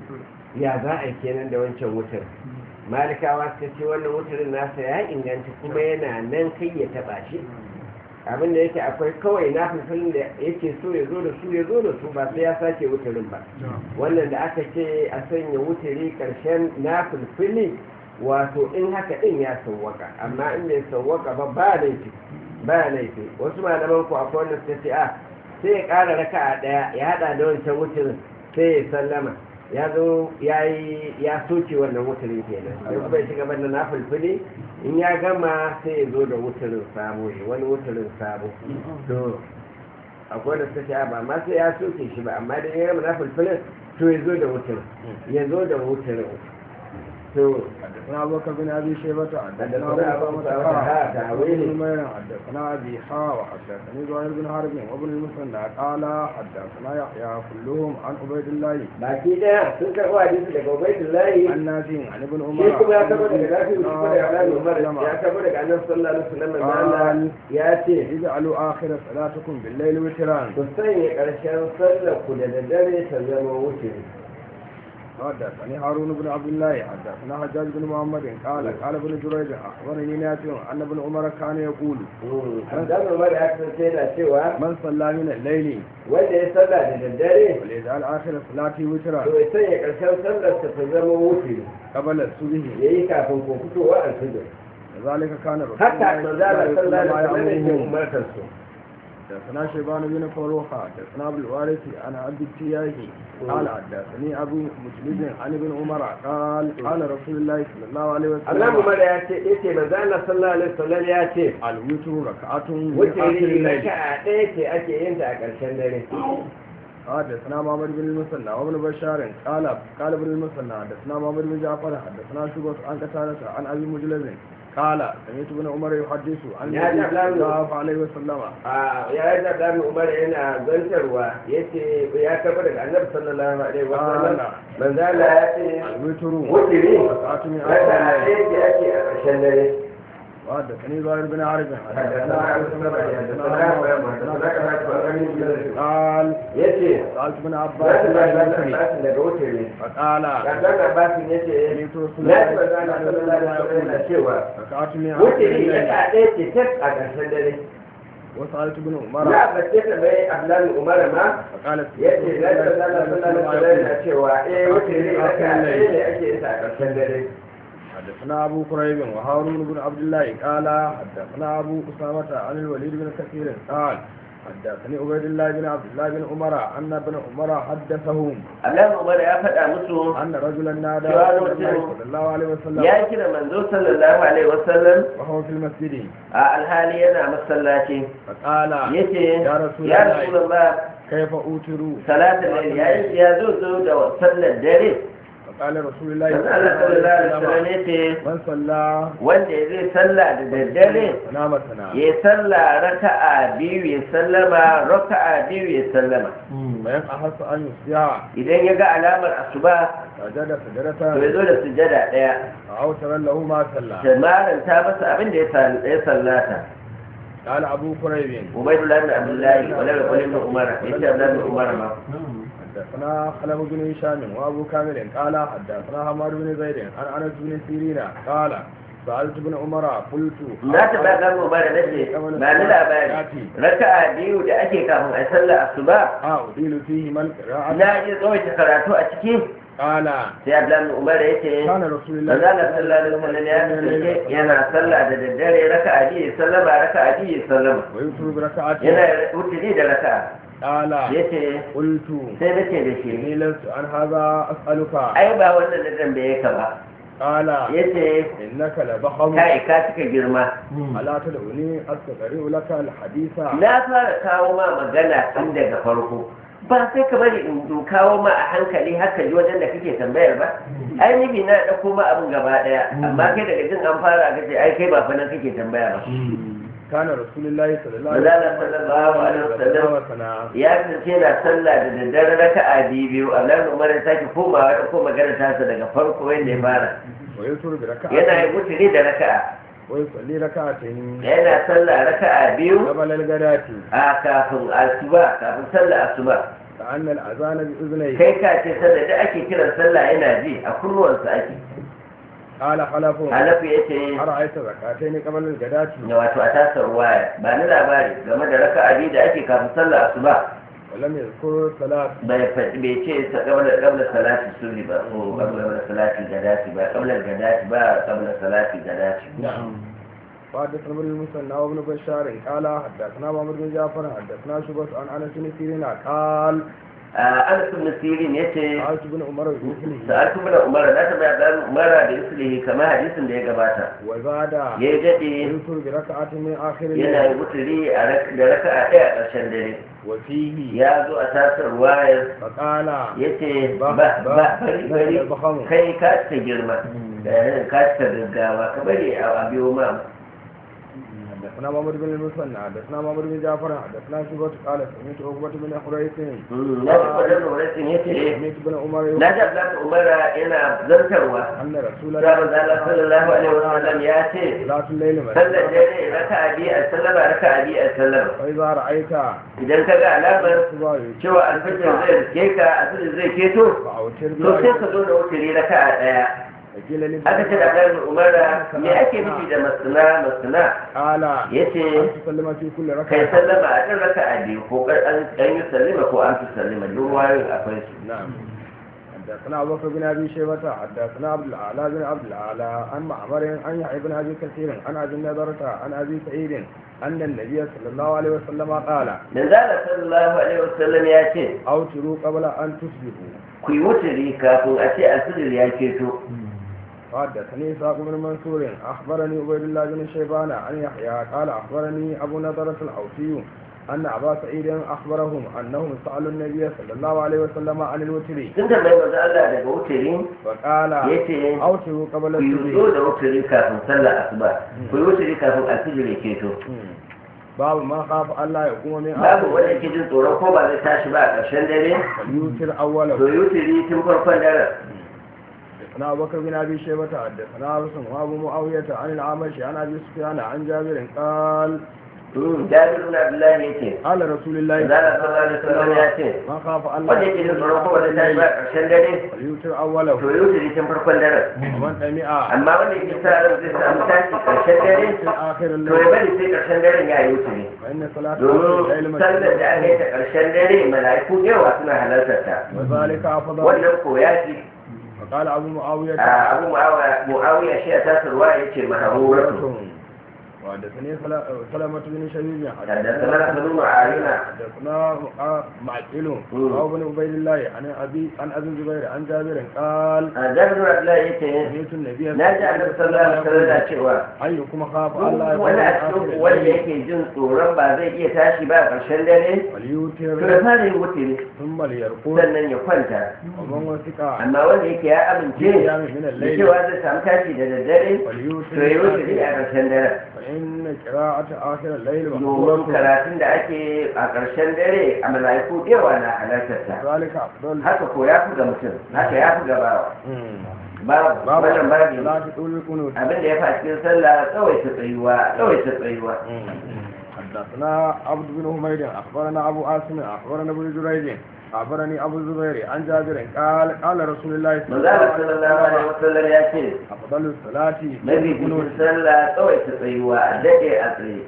ya za a yi kenan da wancan wutar malikawa suka ce wannan wutarin nasa ya inganta kuma yana nan kai ya taɓa shi abin da yake akwai kawai na fulfilin da yake so ya zo da su ya zo da su ba sai ya sake wutarin ba wannan da aka ce a sanya wutari ƙarshen na fulfili wato in haka ɗin ya sauwaka amma in bai sauwaka ba ba laifi ba laifi wasu malaman ku akwai wanda suka ce a sai ya ƙara raka a ɗaya ya haɗa da wancan wutarin sai ya sallama ya zo ya yi ya soke wannan wutarin kenan sai kuma ya shiga banda na fulfili in ya gama sai ya zo da wutarin sabo ya wani wutarin sabo to akwai da suka ce a ba ma sai ya soke shi ba amma da ya gama na fulfilin to ya zo da wutarin ya zo da wutarin to حدثنا ابو بكر بن ابي شيبه حدثنا حدثنا ابو أبو بكر بكر حدثنا تعويلي. ابن نمير حدثنا ابي حا وحدثني زهير بن حرب وابن المثنى قال حدثنا يحيى كلهم عن عبيد الله baki daya sun karɓo hadisi daga ubaidullahi عن نافع عن ابن عمر shi kuma ya tabo daga nafi shi عن kuma daga النبي alamu umar صلى الله عليه ya tabo daga annabi sallallahu alaihi wasallam da قال Allah ya ce اجعلوا اخر صلاتكم بالليل وترا ku sanya ƙarshen sallar ku da daddare ta zama wuce حدثني هارون بن عبد الله حدثنا حجاج بن محمد قال قال ابن جريج اخبرني نافع ان ابن عمر كان يقول Abdan Umar ya kasance yana cewa من صلى من الليل wanda ya sallah da daddare وليجعل اخر صلاته وترا to ya sanya ƙarshen sallar ta ta zama wuce قبل الصبح ya yi kafin ko fitowa alfijir ذلك كان رسول haka الله manzala صلى الله sallallahu عليه alaihi wasallam وسلم yake يأمرهم umartar su حدثنا شيبان بن فروخة حدثنا ابو الوارث عن عبد التياهي قال حدثني ابو مجلد عن ابن عمر قال قال رسول الله صلى الله عليه Allah وسلم Umar ya ce yace manzo Allah sallallahu alaihi wasallam ya ce الوتر ركعة من wuce آخر ne الليل raka'a ɗaya ce ake yin ta a ƙarshen dare حدثنا محمد بن المثنى وابن بشار قال قال ابن المثنى حدثنا محمد بن جعفر حدثنا شعبة عن قتادة عن ابي مجلد قال سمعت ابن عمر يحدث عن يا النبي جعفر. صلى الله عليه وسلم a ya yi da ɗan Umar yana zantarwa yace ya kafa daga Annabi sallallahu alaihi wasallam قال manzo Allah ya ce الوتر wuce ne ركعة من آخر raka'a الليل ɗaya ce ake a ƙarshen dare وحدثني زهير بن عارف حدثنا عبد الصمد حدثنا حدثنا قال yace سألت ابن za عباس su عن ba الوتر da daga wuce ne فقال Kankan Abbasin ya ce, سمعت رسول Na الله ci manzo Allah sallallahu alaihi wasallam yana cewa, ركعة من آخر wuce ne الليل raka'a ɗaya ce tak a ƙarshen dare. وسألت ابن Na عمر bace ta bai Abdullahi Umar ma فقال ya ce na ci manzo Allah sallallahu alaihi wasallam yana cewa eh wuce ne raka'a ɗaya ne ake yin ta a ƙarshen dare. حدثنا أبو كريب وهارون بن عبد الله قال حدثنا أبو أسامة عن الوليد بن كثير قال حدثني عبيد الله بن عبد الله بن عمر أن ابن عمر حدثهم Abdullahi Umar ya faɗa musu أن رجلا نادى سؤال رسول الله مسلم. صلى الله عليه وسلم ya kira manzo sallallahu alaihi wasallam وهو في المسجد a alhali yana masallaci فقال yace يا رسول ya الله Rasulullah كيف أوتر salatul layl yayin ya zo zo da sallar dare فقال رسول الله manzo صلى Allah الله sallallahu عليه alaihi wasallam وسلم yace من صلى wanda zai salla da daddare نام سنا ya salla raka'a biyu ya sallama raka'a biyu ya sallama bayan a hasa an yi siya idan ya ga alamar asuba sajada to sajadata ya zo da sujada daya a autaran lahu ma sallah da maranta masa abin da ya sal- ya sallata قال أبو كريب ubaidullah ibn abdullahi wala da ibn umar yace abdullahi ibn umar ma حدثنا خلف بن هشام وأبو كامل قال حدثنا حماد بن زيد عن أنس بن سيرين قال سألت ابن عمر قلت na ta ba dan umar da ce ba ni labari raka'a biyu da ake kafin a sallar asuba آه أديل فيه من قراءة na iya tsawaita karatu a ciki قال sai abdullahi ibn umar yace كان رسول الله manzala sallallahu alaihi wasallam ya kasance yana sallah da daddare raka'a biyu ya sallama raka'a biyu ya sallama ويوتر بركعة yana wuturi da raka'a قال yace قلت sai nace da shi إني لست عن هذا أسألك ai ba wannan da zan bai ka ba قال yace إنك لبخم kai ka cika girma ألا تدعوني أستقرئ لك الحديث na fara kawo ma magana tun daga farko ba sai ka bari in in kawo ma a hankali haka ji wajen da kake tambayar ba ai nufi na ɗauko ma abin gaba ɗaya amma kai daga jin an fara ka ce ai kai ba fa nan kake tambaya ba كان رسول الله صلى الله Manzala sallallahu alaihi wasallam وسلم ya kasance na sallah da daddare raka'a biyu biyu Allah Umar ya sake komawa da ko magana tasa daga farko yadda ya fara ويوتر بركعة yana yi mutune da raka'a ويصلي ركعتين yana sallah raka'a biyu قبل الغداة a kafin asuba kafin sallah asuba كأن الأذان بأذنيه kai ka ce sallah da ake kiran sallah yana ji a kunnuwansa ake قال خلف halafu ya ce أرأيت ركعتين قبل الغداة da wato a tasar waya ba ni labari game da raka'a biyu da ake kafin sallah asuba ولم يذكر صلاة bai faɗi bai ce sa- qabla qabla salati sunni ba ko qabla salati gadati ba qabla gadati ba qabla salati gadati نعم وحدثنا ابن المثنى وابن بشار قال حدثنا محمد بن جعفر حدثنا شبس عن انس بن سيرين قال Anas ibn Sirin yace سألت ابن عمر بمثله sa'altu bin Umar na tabbata da Umar da islihi kamar hadisin da ya gabata وزاد yayi dade يذكر بركعة من آخر yana الليل yi wuturi a rak- da raka'a ɗaya a ƙarshen dare وفيه ya zo a tasar wayar فقال yace ba ba ba ba bari bari ba bahamu kai ka cika girma da ka cika gaggawa ka bari a biyo ma حدثنا محمد بن المثنى حدثنا محمد بن جعفر حدثنا شبس قال سمعت عقبة بن حريث na ji kwanan wurin yace سمعت ابن عمر na ji Abdullahi Umar yana zartarwa أن رسول da manzala sallallahu alaihi wasallam ya ce صلاة الليل sallar مسجد dare raka'a biyu a sallama raka'a biyu a sallama فإذا رأيت idan ka ga alamar الصباح cewa alfajir zai riske ka alfajir zai keto فأوتر to sai ka zo da wuturi raka'a ɗaya فقيل لي aka ce da ɗan umara me ake nufi da masana masana قال ya ce أن تسلم في كل kai ركعة sallama a ɗan raka'a biyu ko kar an an yi sallama ko an fi sallama duk wayoyin akwai su نعم حدثنا ابو بكر بن ابي شيبه حدثنا عبد الاعلى بن عبد الاعلى عن معمر عن يحيى بن ابي كثير عن ابي النضرة عن ابي سعيد ان النبي صلى الله عليه وسلم قال manzala sallallahu alaihi wasallam ya ce اوتروا قبل ان تصبحوا ku yi wuturi kafin a ce asiri ya keto حدثني إسحاق بن منصور أخبرني عبيد الله بن شيبان عن يحيى قال أخبرني أبو نضرة الأوسي أن أبا سعيد أخبرهم أنهم سألوا النبي صلى الله عليه وسلم عن الوتر sun tambayi manzo Allah daga wuturi فقال yace أوتروا قبل ku yi zo الصبح da wuturi kafin sallar asuba ku yi wuturi kafin asiri ya keto باب ما خاف الله يقوم من babu wanda yake jin tsoron ko ba zai tashi ba a ƙarshen dare فليوتر to أوله yi wuturi tun farkon daren حدثنا أبو بكر بن أبي شيبة حدثنا رسم وأبو معاوية عن الأعمش عن أبي سفيان عن جابر قال jabir ibn abdullahi yace قال رسول الله manzala sallallahu alaihi wasallam ya ce ما خاف الله wanda yake jin tsoron ko ba zai tashi ba a ƙarshen dare فليوتر to أوله yi wuturi tun farkon daren ومن سمع amma wanda yake sa ran zai samu tashi ƙarshen dare في آخر to ya الليل bari sai ƙarshen daren ya yi wuturi فإن صلاة الليل domin sallar da aka yi ta ƙarshen dare mala'iku da yawa suna halartar ta وذلك أفضل wannan ko ya ce فقال أبو معاوية a abu mu'awiya shi a tasirwa ya ce mahamuratu وحدثني سلا- سلمة بن شبيب حدثنا بن معاوية حدثنا معقل أو بن عبيد الله عن أبي عن أبي الزبير عن جابر قال a jabir abdullahi ya ce سمعت النبي na ji annabi sallallahu alaihi wasallam da cewa أيكم خاف الله duk wani a cikin wanda yake jin tsoron ba zai iya tashi ba a ƙarshen dare to ya وليوتر fara yin wuturi ثم ليرقد sannan ya kwanta ومن وثق amma wanda yake ya amince قيام من da الليل cewa zai samu tashi da daddare وليوتر to ya wuturi a ƙarshen dare فإن قراءة آخر الليل domin مقبولة karatun da ake a ƙarshen dare a mala'iku da yawa na halartarsa ذلك أفضل haka ko ya fi ga mutum haka ya fi ga bawa babu باب wannan babu صلاة طول القنوت abin da ya fa cikin sallah tsawaita tsayuwa tsawaita tsayuwa حدثنا عبد بن حميد اخبرنا ابو عاصم اخبرنا ابن جريج اخبرني ابو الزبير عن جابر قال قال رسول الله صلى الله manzala عليه sallallahu alaihi وسلم wasallam ya ce افضل الصلاه mafi cikin sallah tsawaita tsayuwa a daɗe a tsaye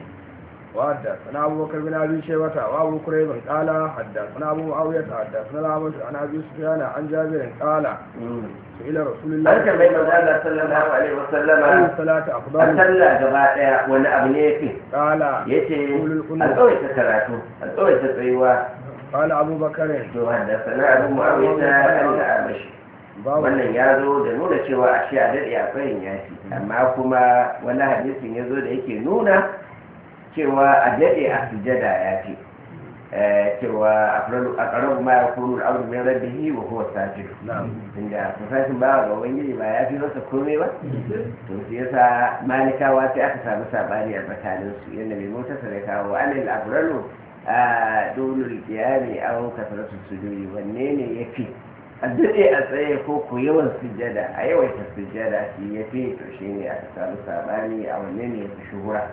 وحدثنا ابو بكر بن ابي شيبه وابو كريب قال حدثنا ابو معاويه حدثنا الأعمش عن ابي سفيان عن جابر قال سئل رسول الله an tambayi manzala sallallahu alaihi اي wasallama الصلاه a افضل sallah gaba ɗaya wani abu ne ya fi قال ya ce a tsawaita karatu a tsawaita tsayuwa قال ابو بكر to haddasa na abu mu'awiyata kan da amashi باب wannan ya zo da nuna cewa a shi a daɗe a tsayin yafi amma kuma wani hadisin ya zo da yake nuna cewa a daɗe a sujada ya fi cewa a ƙarar ma ya kuru da abu mai rabbihi wa huwa sajid نعم inda fasashin ba ga ubangiji ba ya fi masa komai ba to shi yasa malikawa sai aka samu sabani a tsakanin su yadda mai motar sa da kawo anil abralu a dolul qiyami aw kasratu sujudi wanne ne yafi a daɗe a tsaye ko ku yawan sujjada a yawaita sujjada shi yafi to shine aka samu sabani a wanne ne yafi shuhura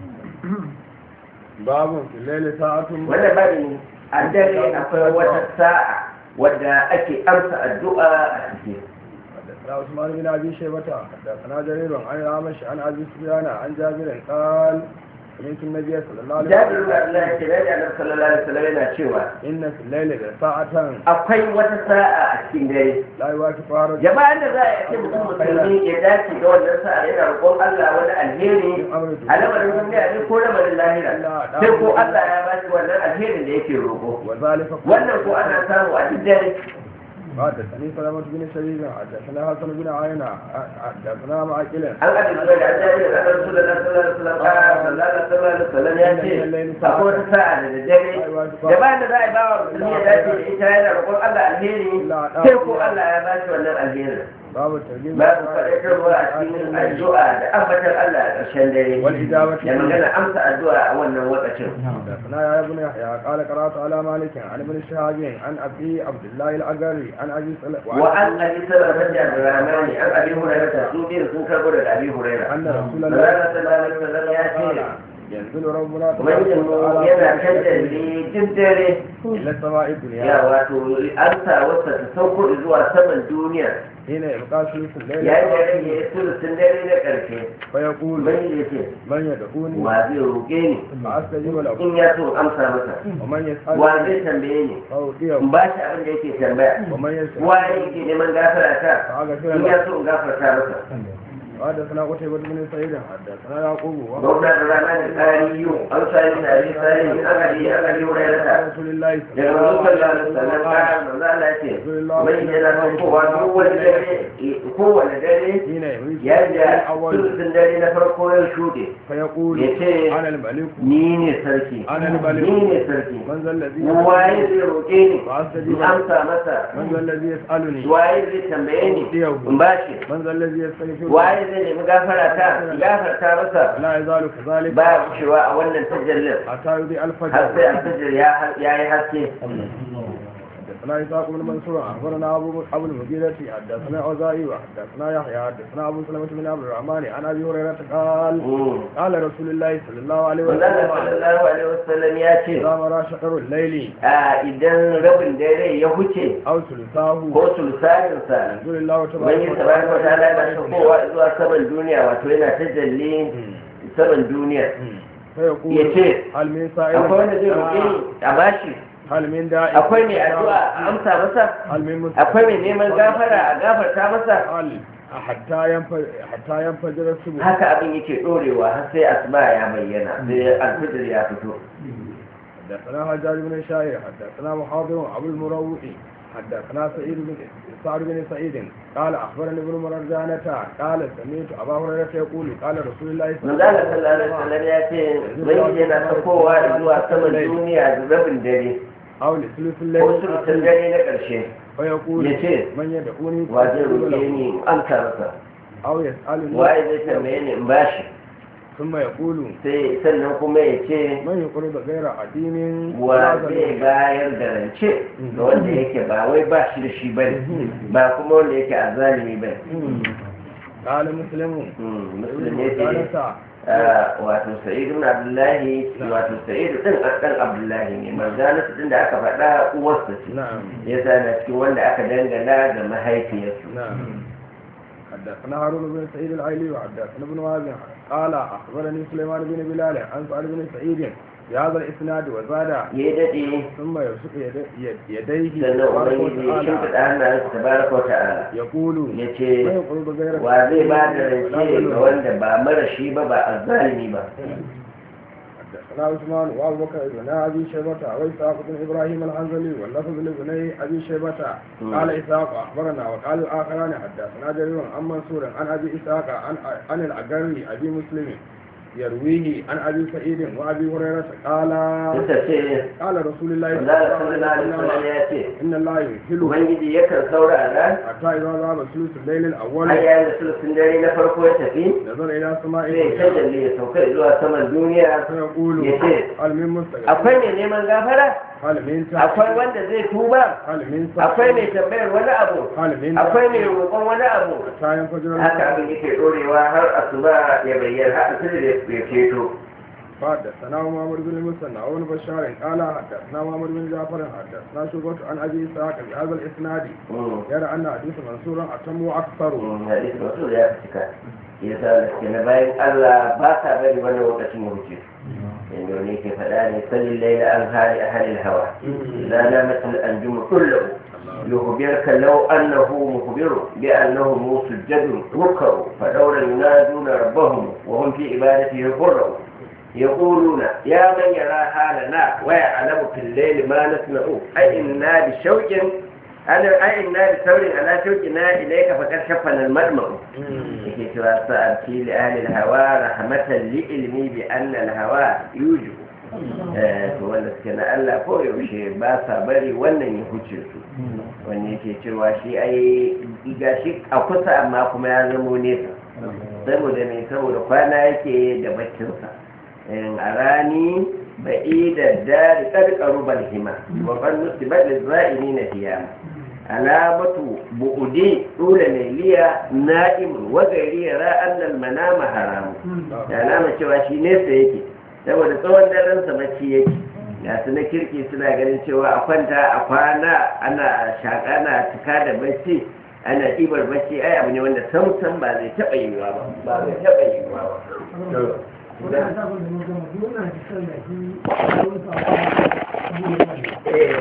باب في الليل ساعة wannan babin a dare akwai wata sa'a wadda ake amsa addu'a a cikin حدثنا عثمان بن ابي شيبه حدثنا جرير عن الأعمش عن ابي سفيان عن جابر قال سمعت النبي صلى الله عليه jabir ibn وسلم abdullah ke da annabi sallallahu alaihi wasallam yana cewa ان في الليل لساعة akwai wata sa'a a cikin dare لا يوافقها رجل jama'an da za a yi mutum musulmi ya dace da wannan sa'a yana roƙon Allah wani alheri من امر a lamarin duniya ne ko lamarin lahira sai ko Allah ya ba shi wannan alherin da yake roƙo وذلك wannan ko ana samu a duk dare حدثني سلامة بن شبيب حدثنا حسن بن عينة حدثنا معقل an ga duk da annabi da Rasulullah sallallahu alaihi wasallam sallallahu alaihi wasallam ya ce akwai wata sa'a da dare jama'an da za a yi ba wa musulmi ya dace da ita yana roƙon Allah alheri sai ko Allah ya ba shi wannan alherin باب الترجيب ba su faɗaƙarwa a cikin addu'a da ambatar Allah a ƙarshen dare والإجابة da magana amsa addu'a a wannan lokacin. حدثنا يا ابن يحيى قال قرات على مالك عن ابن شهاب عن ابي عبد الله الاجري عن ابي سلمة وعن أبي سلمة بن عبد الرحمن عن أبي هريرة سودين sun karɓo daga أبي هريرة. ان رسول Allah الله sallallahu alaihi wasallam ya ce ينزل ربنا ubangijin mu yana kan dalili duk dare الى السماء ya الدنيا wato an sa wasa ta sauko zuwa saman duniya حين يبقى ثلث الليل yayin da rage sulusun dare na ƙarshe فيقول ubangiji ya ce من يدعوني wa zai roƙe ni فأستجيب له in ya so in amsa masa ومن wa يسألني zai tambaye ni فأعطيه in ba shi abin da yake tambaya ومن يسأل wa yake neman gafara ta فأغفر in له ya so in gafarta masa وحدثنا قتيبة بن سعيد حدثنا يعقوب وهو gwamna da rana da tsari yiwu an sami tare tsari an gari an gari wurin da ta رسول الله صلى daga الله rukun da عليه sannan وسلم ƙarar da za a ce wani yana son kowa kowane dare kowane dare حين يريد yadda الأول sulusun dare na farko ya shuɗe فيقول ya ce أنا الملك ni ne sarki أنا الملك ni ne sarki من ذا الذي waye zai roƙe ni فأستجيب in له amsa masa من ذا الذي يسألني waye zai tambaye ni in bashi من ذا الذي يستغفر waye zai nemi gafara ta gafarta masa لا يزال كذلك ba ya wucewa a wannan tajallin حتى يضيء har الفجر sai alfajir ya yi haske حدثنا إسحاق بن منصور أخبرنا أبو أبو المغيرة حدثنا أوزاعي وحدثنا يحيى حدثنا أبو سلمة بن عبد الرحمن عن أبي هريرة قال Mm. قال رسول الله صلى الله عليه Manzala وسلم sallallahu alaihi wasallam ya ce إذا مرى شطر الليل a idan rabin dare ya huce أو ثلثاه ko sulsaninsa يقول الله wani تبارك tabaraka wa ta'ala yana وتعالى kowa zuwa saman duniya wato yana tajalli saman duniya فيقول yace هل من سائل akwai wanda zai roƙe ni a bashi هل من داعي akwai mai addu'a a amsa masa هل من مستغفر akwai mai neman gafara a gafarta masa هل حتى ينفجر حتى ينفجر الصبح haka abin yake dorewa har sai asuba ya bayyana sai alfijir ya fito حدثنا حجاج بن شاعر حدثنا محاضر ابو المروء حدثنا سعيد بن سعد بن سعيد قال اخبرني ابن مرجانة قال سمعت ابا هريره يقول قال رسول الله صلى الله manzala عليه sallallahu alaihi وسلم wasallam ya ce wani yana sakowa zuwa saman duniya da rabin dare او لثلث ko الليل sulutun dare na ƙarshe فيقول yace من يدعوني wa zai فأستجيب roƙe له ni in amsa masa او يسالني waye zai tambaye ni in bashi ثم يقول sai sannan kuma ya ce من يقرض غير عديم wa zai bayar da rance ga wanda yake ba wai ba shi da shi bane ba kuma wanda yake azalimi bane قال مسلم musulmi ya ce wato sa'id ibn abdullahi wato sa'id din dan abdullahi ne manzanatu din da aka faɗa uwarsa ce نعم yasa na cikin wanda aka dangana ga mahaifiyarsu نعم حدثنا هارون بن سعيد العيلي وحدثنا ابن وهب قال اخبرني سليمان بن بلال عن سعد بن سعيد بهذا الاسناد وزاد ya daɗe ثم يبسط يد- يد- يديه sannan تبارك ubangiji ya shimfiɗa وتعالى hannayensa tabaraka wa ta'ala يقول ya ce ما يقرض غير wa zai ba da ولا rance ga ظلم. wanda ba mara shi ba ba azzalimi ba حدثنا عثمان وابو بكر بن ابي شيبه واسحاق بن ابراهيم الحنظلي واللفظ لابني ابي شيبه قال اسحاق اخبرنا وقال الاخران حدثنا جرير عن منصور عن ابي اسحاق عن عن الاجري ابي مسلم يرويه عن ابي سعيد وابي هريره قال suka ce قال رسول الله صلى Allah الله عليه sallallahu alaihi wasallam وسلم ya ce ان الله يمهل ubangiji yakan saurara حتى اذا ذهب ثلث الليل har الاول yayin da sulutun dare na farko ya tafi نظر الى سماء zai الدنيا tajalli ya sauka zuwa saman duniya فيقول يتي. هل من مستغفر akwai mai neman gafara هل من akwai wanda zai tuba هل من akwai mai tambayar wani abu هل من akwai mai roƙon wani abu حتى ينفجر haka abin yake ɗorewa har asuba ya bayyana har asiri da ya ceto حدثنا محمد بن المثنى وابن بشار قال حدثنا محمد بن جعفر حدثنا شعبة عن ابي اسحاق بهذا الاسناد يرى ان حديث منصور اتم واكثر hadisi masu da ya fi cika ya sa da suke na bayan Allah ba sa bari wani lokacin ya wuce inda wani ke faɗa ne sallin laila an hali a halin hawa la na matal an jumu kullu يخبرك لو أنه مخبر بأنهم سجد ركعوا فدورا ينادون ربهم وهم في عبادته فروا يقولون يا من يرى حالنا ويعلم في الليل ما نسمع أي إنا بشوق أنا أي إنا بثور على شوقنا إليك فقد شفنا المدمع yake cewa sa'arci li ahli hawa rahmatan li ilmi bi anna al-hawa yuju eh to wanda suke na Allah ko yaushe ba sa bari wannan ya huce su wanda yake cewa shi ai ga shi a kusa amma kuma ya zamo nesa saboda me saboda kwana yake da baccinsa a rani ba'i da dari ƙarƙaru balhima wa kan nusibat lizra'ini na hiyama alamatu bu'udi dole lailiya na'imun wa gari yara annal manama haramu da alama cewa shi nesa yake saboda tsawon daren sa bacci yake ga su na kirki suna ganin cewa a kwanta a kwana ana shaƙa na tuka da bacci ana ɗibar bacci ai abu ne wanda sam sam ba zai taɓa yiwuwa ba ba zai taɓa yiwuwa ba To, da- eh,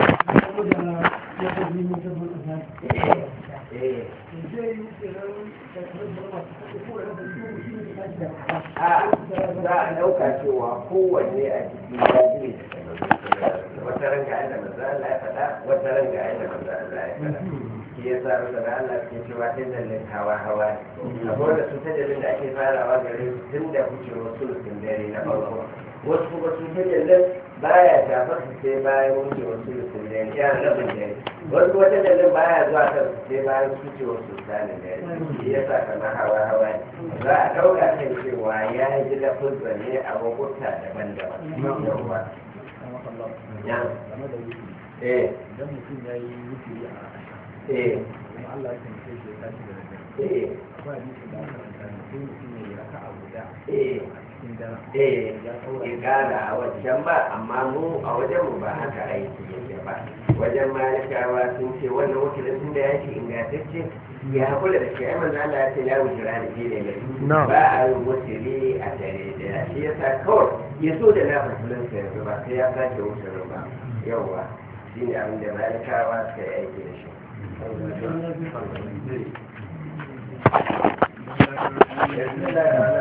eh, a za a ɗauka cewa kowanne a cikin ya ji da wata ranga yadda manzo Allah ya faɗa wata ranga yadda manzo Allah ya faɗa shi ya sa masa da Allah ke cewa ta jallin hawa hawa ne akwai wanda su ta jallin da ake farawa gare su tun da wucewar sulusun dare na farko wasu kuma su ta jallin baya shafar su sai bayan wucewar sulusun dare ya rabin dare wasu kuma ta jallin baya zuwa kan su sai bayan wucewar sultanin dare shi ya sa kamar hawa hawa ne za a ɗauka kan cewa ya ji lafuzza ne a lokuta daban-daban yawwa ya eh idan mutum ya yi wuturi a eh kuma Allah ya taimake shi ya tashi da daddare eh akwai hadisi da aka karanta ne sai mutum ya yi raka a guda eh a cikin daren eh ya kaura in gada a wajen ba amma mu a wajen mu ba haka aiki yake ba wajen malikawa sun ce wannan wakilin tun da ya ce ingantacce ya kula da shi ai manzo Allah ya ce ya wuce rani shi ne mai ba a yi wutiri a dare daya shi yasa kawai ya so da na fasulun sa yanzu ba sai ya sake wucirin ba yawwa shi ne abin da malikawa suka yi aiki da shi yanzu da